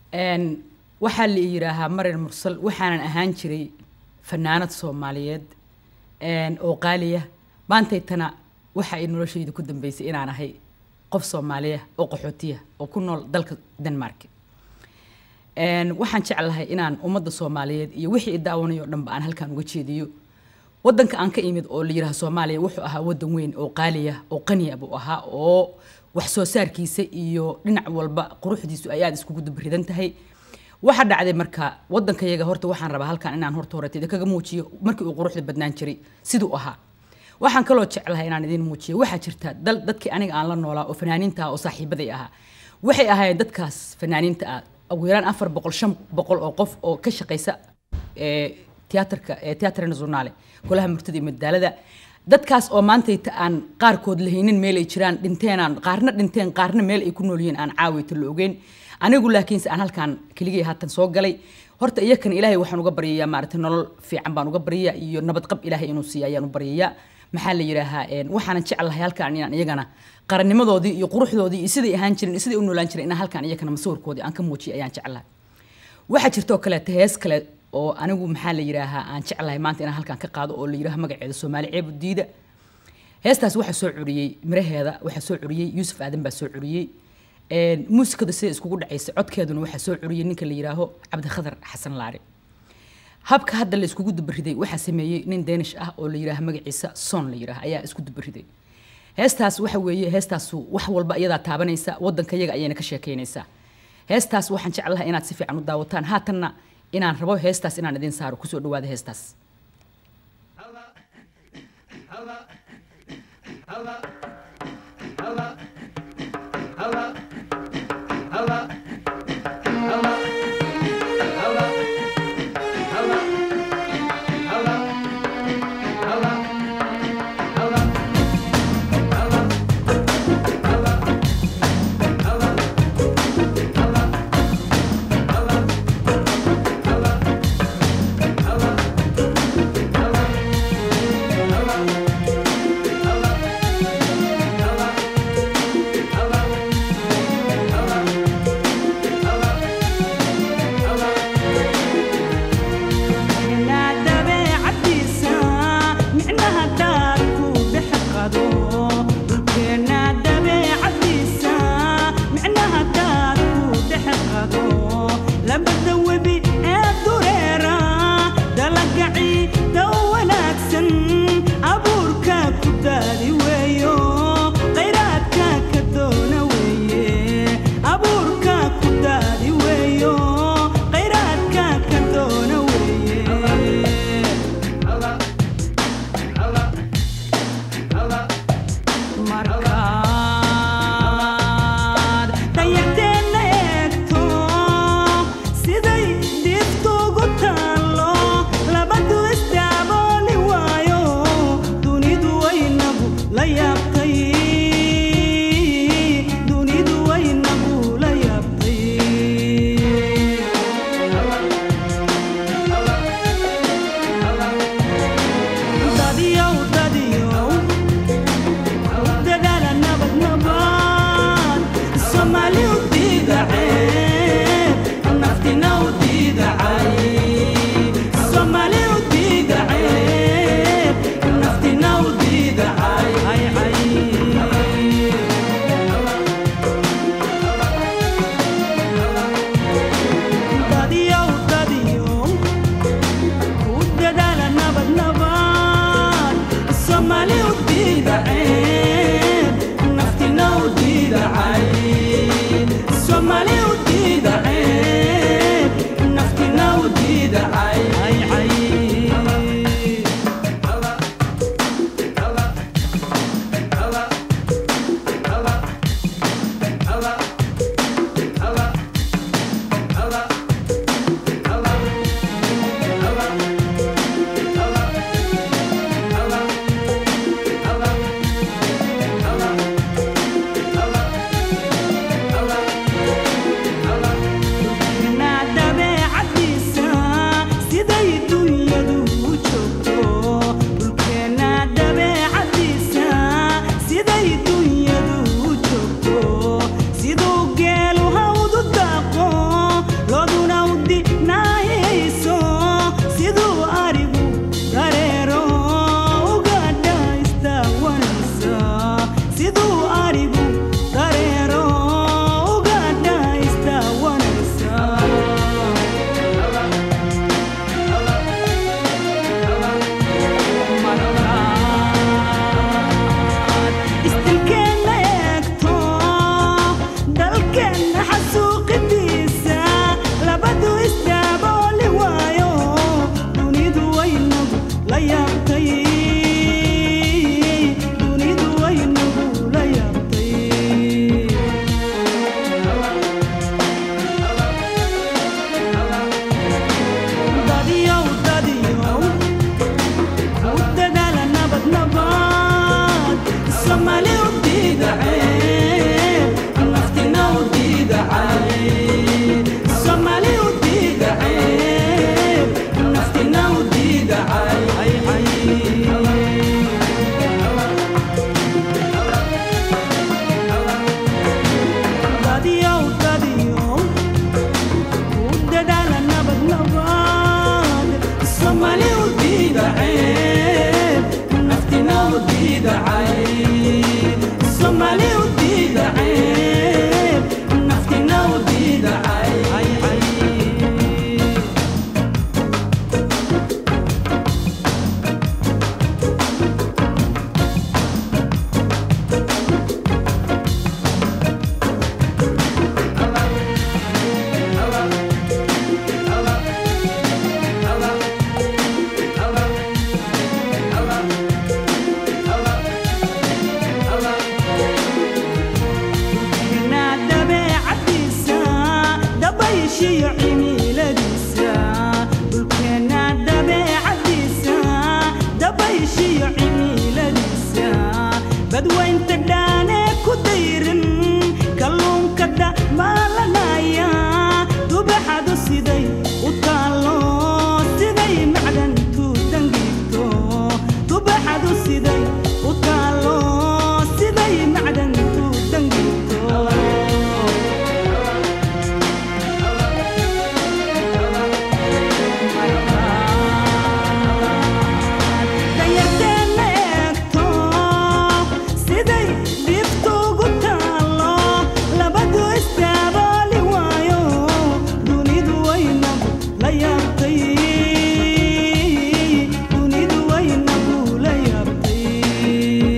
Een, waxaa la yidhaahaa marin mursal waxaanan ahaan jiray fanaanad soomaaliyeed een, oo qaaliya maantaytana waxa ay noloshayda ku dambeysay inaan ahay qof soomaaliya oo qaxootiya oo ku nool dalka denmark Een, waxaan jeclahay inaan ummadda soomaaliyeed iyo wixii i daawanayo o dhanba aan halkaan uga jeediyo wadanka aan ka imid oo la yidhaha soomaaliya wuxuu ahaa wadan weyn oo qaaliya oo qaniya buu ahaa oo wax soo saarkiisa iyo dhinac walba quruxdiisu ay aada iskugu dabridan tahay waxa dhacday marka wadankayaga horta waxaan rabaa halkaan inaan horta horeeteeda kaga muujiyo markii uu quruxda badnaan jiray siduu ahaa waxaan kaloo jeclahay inaan idin muujiyo waxaa jirta dal dadkii aniga aan la noolaa oo fanaaniinta ah oo saaxiibaday ahaa waxay ahaayeen dadkaas fanaaniinta ah ugu yaraan afar boqol shan boqol oo qof oo ka shaqaysa ee, tiyaatarka ee tiyaatar nationale golaha murtida iyo madaalada dadkaas oo maantayta aan qaarkood lahaynin meel ay jiraan dhinteenaan qaarna dhinteen qaarna meel ay ku nool yihiin aan caawayta la ogeyn anigu laakiinse aan halkaan keligay haatan soo galay horta iyakan ilaahay waxaan uga baryayaa maaragtay nolol fiican baan uga baryayaa iyo nabadqab ilaahay inuu siiya ayaan u baryayaa maxaa la yidhaahaa een, waxaanan jeclahay halkaan inaan iyagana qarannimadoodii iyo quruxdoodii iyo siday ahaan jireen iyo siday u noolaan jireen inaan halkaan iyakana masawirkoodii aan ka muujiyo ayaan jeclahay waxaa jirta oo kaleeta hees kale oo anigu maxaa la yidhaahaa aan jeclahay maanta inaan halkaan ka qaado oo la yidhaaha magaceeda soomaali ceebu diida heestaas waxaa soo curiyey miraheeda waxaa soo curiyey yuusuf aadan baa soo curiyey Een, muusikada sida iskugu dhacaysa codkeeduna waxaa soo curiyey ninka la yidhaaho cabdikhadar xasan laare habka hadda la iskugu dubariday waxaa sameeyey nin danish ah oo la yidhaaha magaciisa son la yidhaaha ayaa isku dubariday heestaas waxa weeye heestaasu wax walba iyadaa taabanaysa wadanka yaga ayayna ka sheekaynaysaa heestaas waxaan jeclahay inaad si fiican u daawataan haatanna inaan rabo heestaas inaan idin saaro kusoo dhawaada heestaas Hala xasuuqidiisa labadu isdaabooli waayo dunidu waynagu la yaabtay dunidu waynagu la yaabtay dadiyow dadiyow u dadaala nabad nabad somali u diidacee naftina u diidacay somali u diidacee naftina u diidacay dadiyow dadiyow u dadaala nabad nabad somali u diidacee naftina u diidacay somali u diidacee naftina u diidacay Keenaa dabeecadiisa dabayshiyo cimiladiisa dhulkeenaa dabeecadiisa dabayshiyo cimiladiisa badwaynta dhaanee ku dayrin kalluunka dhamaalanaya dubaxadu siday u taallo siday macdantu dangiigto dubaxadu siday u taallo siday macdantu dangiigto dayarteena eegto siday dhibtu ugu taallo labadu istaabooli waayo dunidu waynagu la yaabtay dunidu waynagu la yaabtay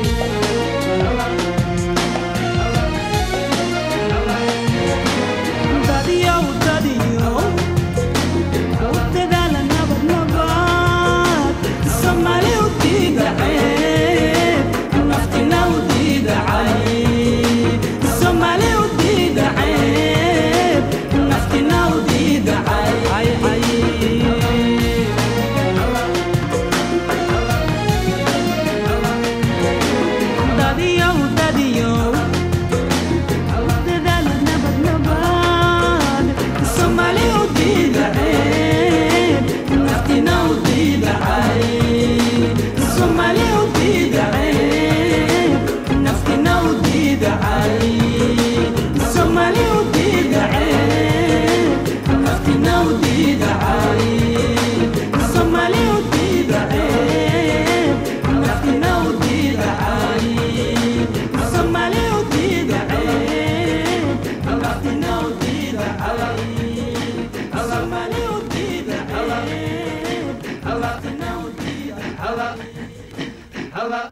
dadiyow dadiyow u dadaala nabad nabad somali u diidacee naftina u diidacay somali u diidacee naftina u diidacay dadiyow dadiyow dadaala nabad nabad somali u diidacee naftina u diidacay somali u diidacee naftina u diidacay somali u diidacee naftina u diidacay somali u diidacee naftina u diidacay somali u diidacee naftina u diidacay somali u diidacee naftina u diidacay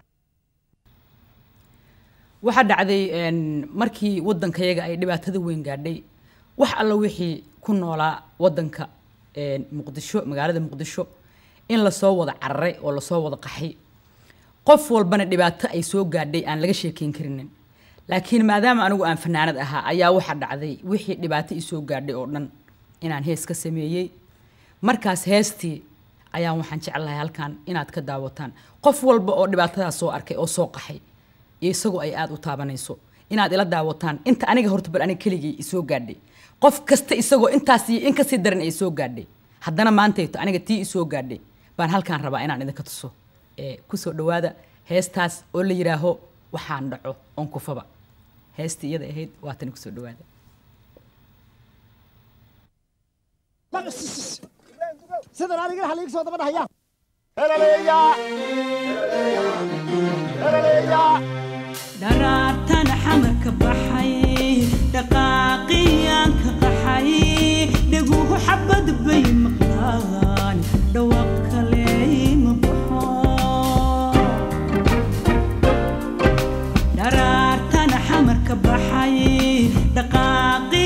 waxaa dhacday een, markii waddankayaga ay dhibaatada weyn gaadhay wax alla wixii ku noolaa waddanka een, muqdisho magaalada muqdisho in lasoo wada cararay oo lasoo wada qaxay qof walbana dhibaato ay soo gaadhay aan laga sheekeyn karinin laakiin maadaama anigu aan fanaanad ahaa ayaa waxaa dhacday wixii dhibaato isoo gaadhay oo dhan inaan hees ka sameeyey markaas heestii ayaan waxaan jeclahay halkan inaad ka daawataan qof walba oo dhibaatadaas soo arkay oo soo qaxay iyo isagoo ay aada u taabanayso inaad ila daawataan inta aniga horta bal aniga keligay isoo gaadhay qof kasta isagoo intaas iyo in kasii daran ay soo gaadhay haddana maantayto aniga tii isoo gaadhay baan halkaan rabaa inaan idinka tuso ee kusoo dhawaada heestaas oo la yidhaaho waxaan dhaco oon kufaba heestii iyada ahayd waatani kusoo dhawaada sidan aniga waxa liiga soo daba dhahaya dharaartan xamarka baxay dhaqaaqiyaan ka qaxay dhaguhu xabad bay maqlaan dhawaaq kale ma baxo dharaartan xamarka baxay dhaqaaqi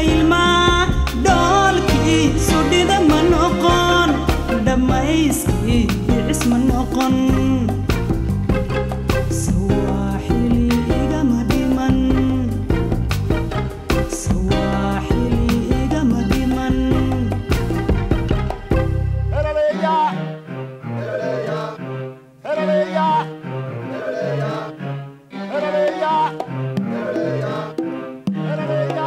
ilma dhoolkii sudhida ma noqon dhammayskii dhicis ma noqon sawaaxili igama dhiman sawaaxili igama dhiman Heraleya! Heraleya! Heraleya! Heraleya!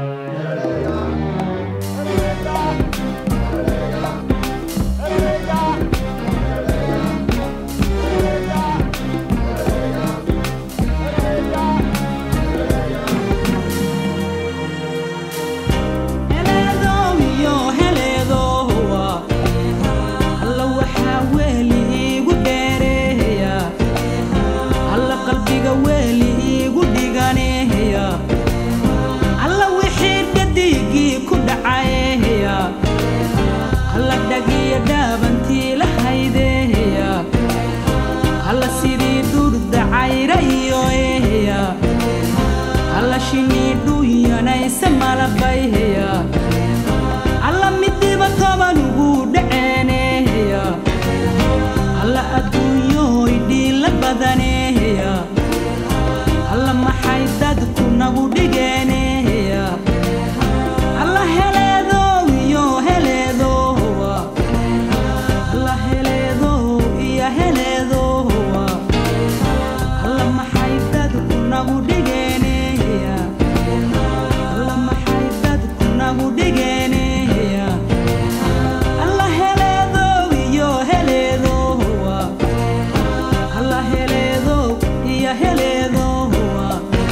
heleedoomiyo heleedoowa alla waxaa weeli iigu dheereeya alla qalbiga weeli iigu dhiganeeya alla wixii dhadigii ku dhacayeeya alla dhagiyo dhaabantii la haydeeya alla sidii dhurda cayra iyo eeya alla shinii dhuyanaysa malabayheya alla midiba toban ugu dhaceeneeya alla adduunyooy dhiila badaneeya alla maxay dadku nagu dhigeeneeya alla heleedow iyo heleedowa alla heleedow iyo heleedowa alla maxay dadku nagu dhigeeneeya alla maxay dadku nagu dhigeeneeya alla heleedow iyo heleedowa alla heleedow iyo heleedowa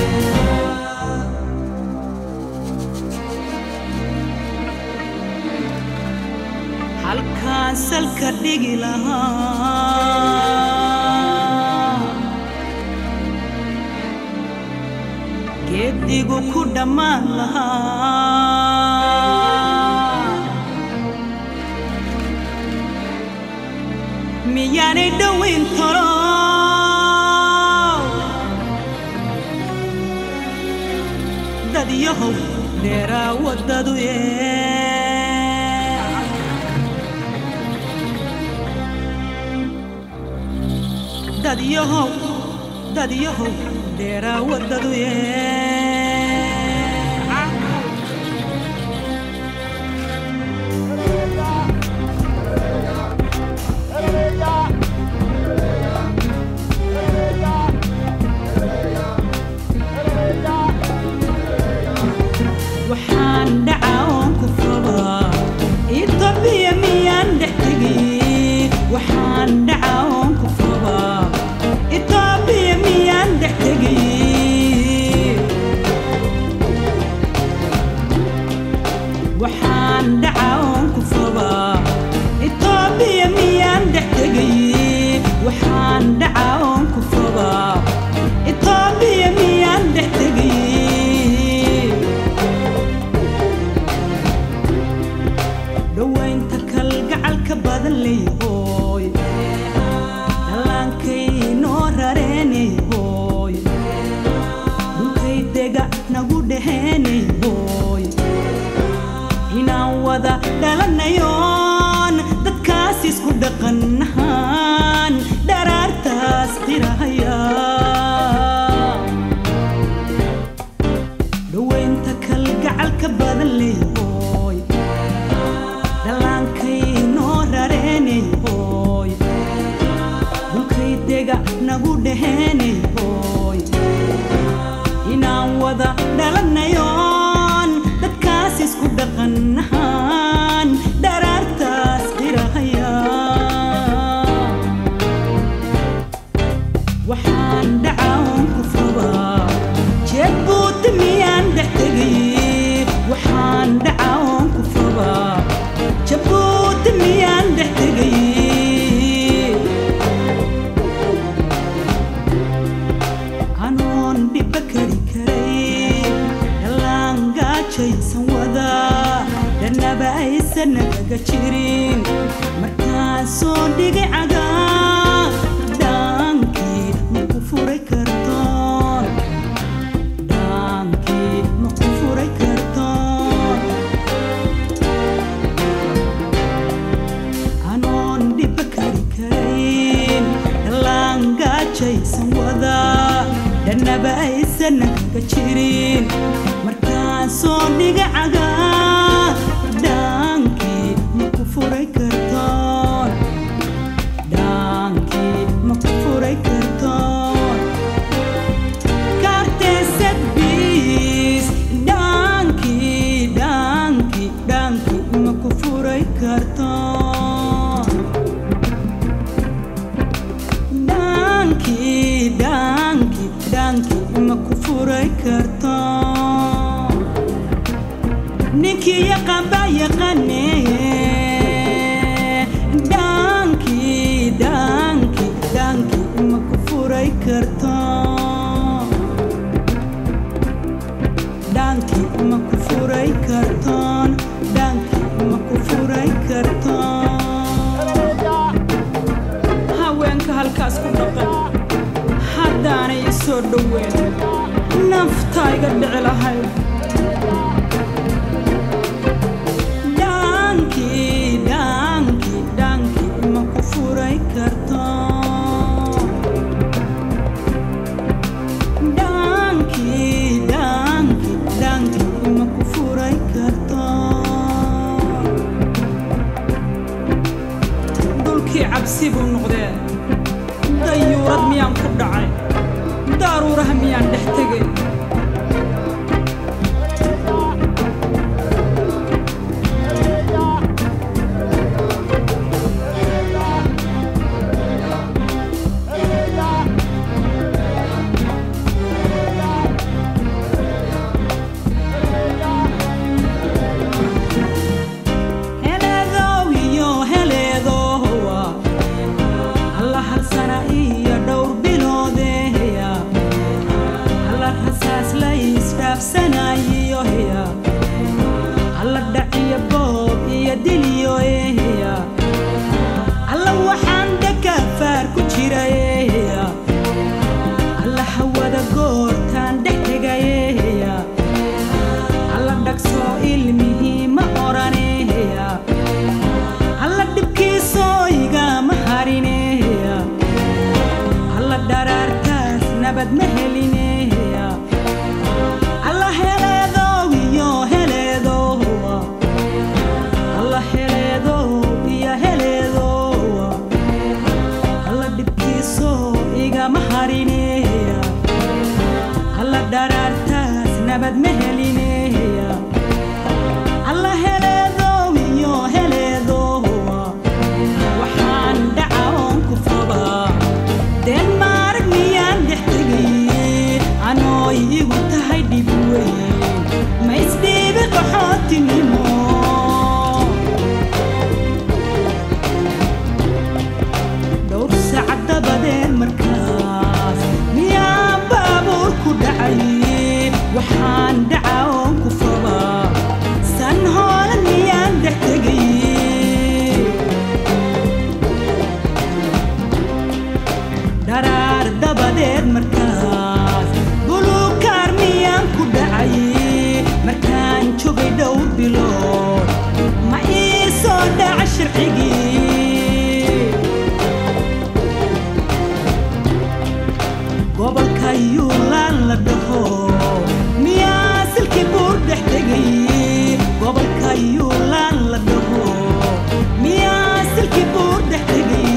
halkaan salka dhigi lahaa geedigu ku dhammaan lahaa miyaanay dhoweyn toro dad yahow dheeraa waddadu yee dad yahow dad yahow dheeraa waddadu yee waxaan dhacaa oon ku fabaa itoobiya miyaan dhex tegi waxaan dhacaa oon ku fabaa itoobiya miyaan dhex tegi waxaan dhacaa oon ku fabaa itoobiya miyaan dhex tegi waxaan dhacaa oon ku fabaa itoobiya miyaan dhex tegi dhowaynta kalgacalka badan leeyhooy dhallaankay noo rareenayhooy dhulkay dega nagu dheheenayhooy inaan wada dhalanayoon dadkaas isku dhaqannahaan dharaartaas qirahaya dhowaynta kalgacalka badan leeyhooy dhallaankay noo rareenayhooy dhulkay dega nagu dheheenayhooy inaan wada dhalanayoon dadkaas isku dhaqannahaan dharaartaas qirahaya waxaan dhacawn ku fabaa jeed buuti miyaan dhex tegay waxaan dhacawn ku fabaa jabuuti miyaan dhex tegay anoon dhibba kari karay dhallaan gaajaysan wada dhanaba aysan nagaga jirin markaan soo dhigay cagaa dhaankii ma ku furay kartoon dhaankii ma ku furay kartoon dhannaba aysan ka jirin markaan soo dhiga cagaa dhaankii ma ku furay kartoon dhaankii ma ku furay kartoon kaarteesad biis dhaankii dhaankii dhaankii ma ku furay kartoon dhaankii dhaankii dhaankii ma ku furay kartoon ninkii yaqaan baa yaqaanee dhaankii dhaankii dhaankii ma ku furay kartoon dhaankii ma ku furay kartoon dhaankii ma ku furay kartoon haweenka halkaas ku dhaqan haddaanay i soo dhoweyn naftaa iga dhici lahayd dhaankii dhaankii dhaankii ma ku furay kartoon dhaankii dhaankii dhaankii ma ku furay kartoon dhulkii cabsi buu noqdee dayuurad miyaan ku dhacay daaruuraha miyaan dhex tegay heleedow iyo heleedowa alla hal sana iyo dhowr biloodeeya alla rasaas la isdhaafsanayiyo heya alla dhaciyo boob iyo diliyo eheya alla waxaan dhakafaar ku jira eheya alla hawada goortaan dhex tegayeheya alla dhagsoo ilmihii ma oraneeya alla dhibkiisoo igama harineeya alla dharaartaas nabad ma helineeya alla heleedow iyo heleedowa alla heleedow iyo heleedowa alla dhibkiisoo igama harineeya alla dharaartaas nabad ma helineeya alla heleedow iyo heleedowa waxaan dhaca oon ku fabaa denmark miyaan dhex tegay anoo igu tahay dhib weyn ma isdhiibi qaxootinimo dhowr saac dabadeed markaas miyaan baabuur ku dhacay waxaan dhaca oon ku fabaa san hoolan miyaan dhex tegay dharaar dabadeed markaas buluukaar miyaan ku dhacay markaan joogay dhowr bilood ma ii soo dhaca sharcigii gobolka yuulaan la dhaho miyaa silkii buur dhex tegay gobolka yuulaan la dhaho miyaa silkii buur dhex tegay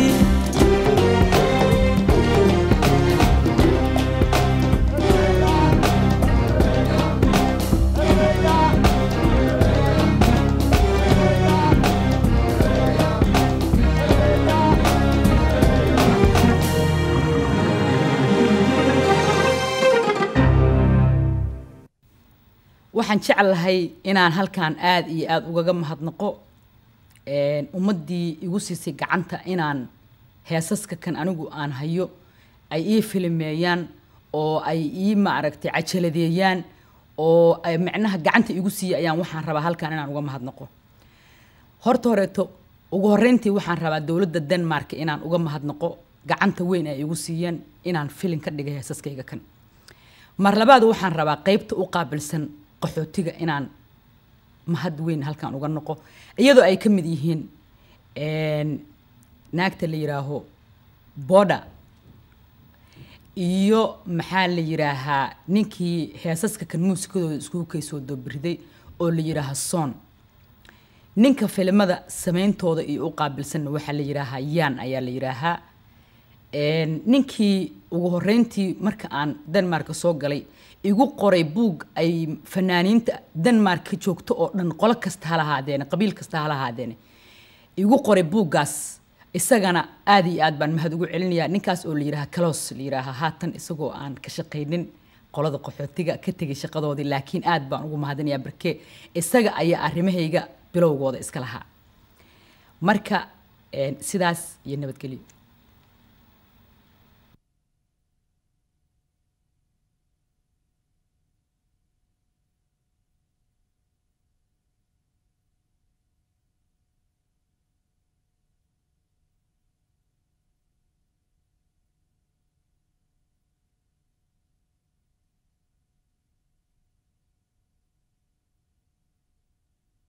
waxaan jeclahay inaan halkan aad iyo aad ugaga mahadnaqo een, ummaddii igu siisay gacanta inaan heesaska kan anigu aan hayo ay ii filimeeyaan oo ay ii maaragtay cajaladeeyaan oo ay macnaha gacanta igu siiya ayaan waxaan rabaa halkan inaan uga mahadnaqo horta horeeto ugu horreyntii waxaan rabaa dowladda denmark inaan uga mahadnaqo gacanta weyn ay igu siiyeen inaan filin ka dhigay heesaskayga kan mar labaad waxaan rabaa qaybta u qaabilsan qaxootiga inaan mahad weyn halkan uga noqo iyadoo ay ka mid yihiin een, naagta la yidhaaho boda iyo maxaa la yidhaahaa ninkii heesaska kan muusikadooda iskugu kaysoo doobiriday oo la yidhaahaa soon ninka filimada sameyntooda iyo u qaabilsanna waxaa la yidhaahaa yaan ayaa la yidhaahaa Een, ninkii ugu horeyntii marka aan denmark soo galay igu qoray buug ay fanaaniinta denmark ka joogto oo dhan qolo kasta ha lahaadeene qabiil kasta ha lahaadeene igu qoray buuggaas isagana aad iyo aad baan mahad ugu celinayaa ninkaas oo la yidhaaha kalos la yidhaaha haatan isagoo aan ka shaqaynin qolada qaxootiga ka tegay shaqadoodii laakiin aad baan ugu mahadinayaa barke isaga ayaa arrimahayga bilowgooda iska lahaa marka een, sidaas iyo nabadgelyo